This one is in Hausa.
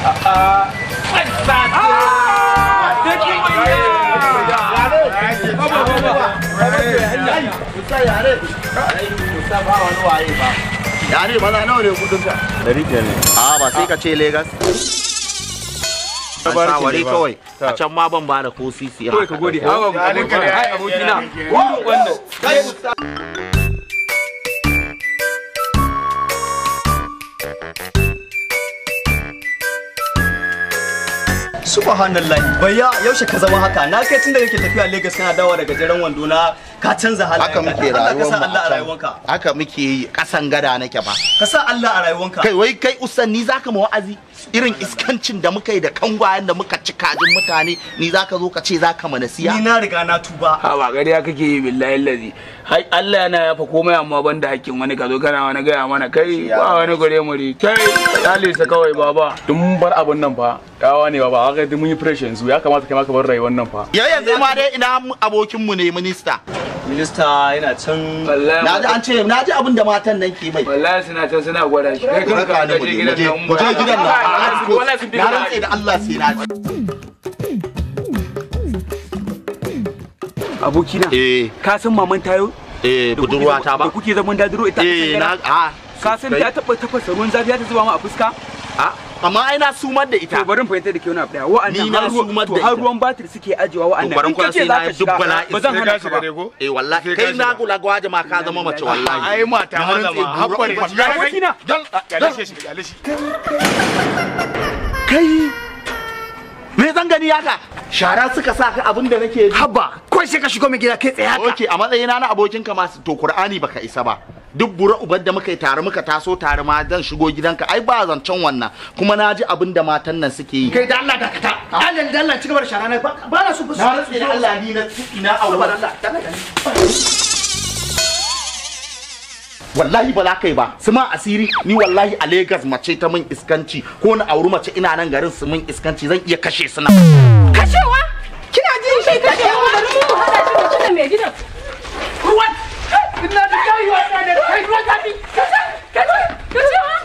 ya ne maza nawa ne kudin ka Dari biyar ne. a ba sai ka ce Legas shawari kawai a can ma ban ba da ko sisi kawai ka gode hawa abokina hai abokina wannan subhanallahi bayya yaushe ka zama haka na kai tunda kake tafiya Lagos kana dawo daga jaren wando na ka canza halayen haka muke Allah ka rayuwar sa mu Allah a a can. rayuwanka haka muke yi kasan gada nake ba ka sa Allah a rayuwanka kai wai kai usan ni zaka ma wa'azi irin iskancin da muka yi da kangwayen da muka ci kajin mutane ni zaka zo ka ce zaka mana siya ni na riga na tuba ha ba gariya kake yi billahi lazi hai Allah yana yafa komai amma banda hakkin wani ka zo kana wani gaya mana kai ba wani gare mu ri kai dale sa kawai baba Duk mun bar abun nan fa. Yawa ne ba ba haka duk mun yi fresh yanzu ya kamata kai ma ka bar rayuwar nan fa. yau yanzu ma dai ina abokin mu ne minista minista yana can wallahi na ji an ce na ji abin da matan nan ke mai wallahi suna can suna gwada shi kai Ku kanka raka ka ni je mu je gidan nan mu je gidan nan wallahi sun bi na rantse da Allah sai na ji abokina eh ka san maman tayo eh budurwa ta ba da kuke zaman dadiro ita eh na a ka san ta taba tafasa ruwan zafi ta zuba ma a fuska a amma ai na sumar da ita to bari in fahimta da ke wani abu daya wa'annan Ni na har ruwan- sumar to da har ita. ruwan batir suke ajewa wa'annan To bari in kuwa kace sai za na ka duk shiga bala'in ba zan sai hana ka ka shiga ba dai ko? eh wallahi Sai ka kai na shiga. gula gwaje ma ka zama mace wallahi Ai mata Na maza rantse ma. gura Hakkari ba- ba. abokina Dal ya shi shi ya shi. kai me zan gani haka shara suka sa ka abin da nake ji haba kawai sai ka shigo mai gida kai tsaye haka Oke a matsayina na abokin ka masu to Qur'ani baka isa ba duk bura uban da muka yi tare muka taso tare ma zan shigo gidanka ai ba zancen wannan kuma na ji abin da matan nan suke yi kai da Allah dakata Allah da Allah ci gaba da shara na ba ba na so ba na rantse da Allah ni na ina aure wallahi ba za ka yi ba su ma asiri ni wallahi a Legas mace ta min iskanci ko na auri mace ina nan garin su min iskanci zan iya kashe su na Kashewa? Kina jin shi kashewa bari mu hada shi da cikin mai gidan. Ruwan! Ina da kai wa da kai ruwan zafi. Kashe! Kashe! Kashewa!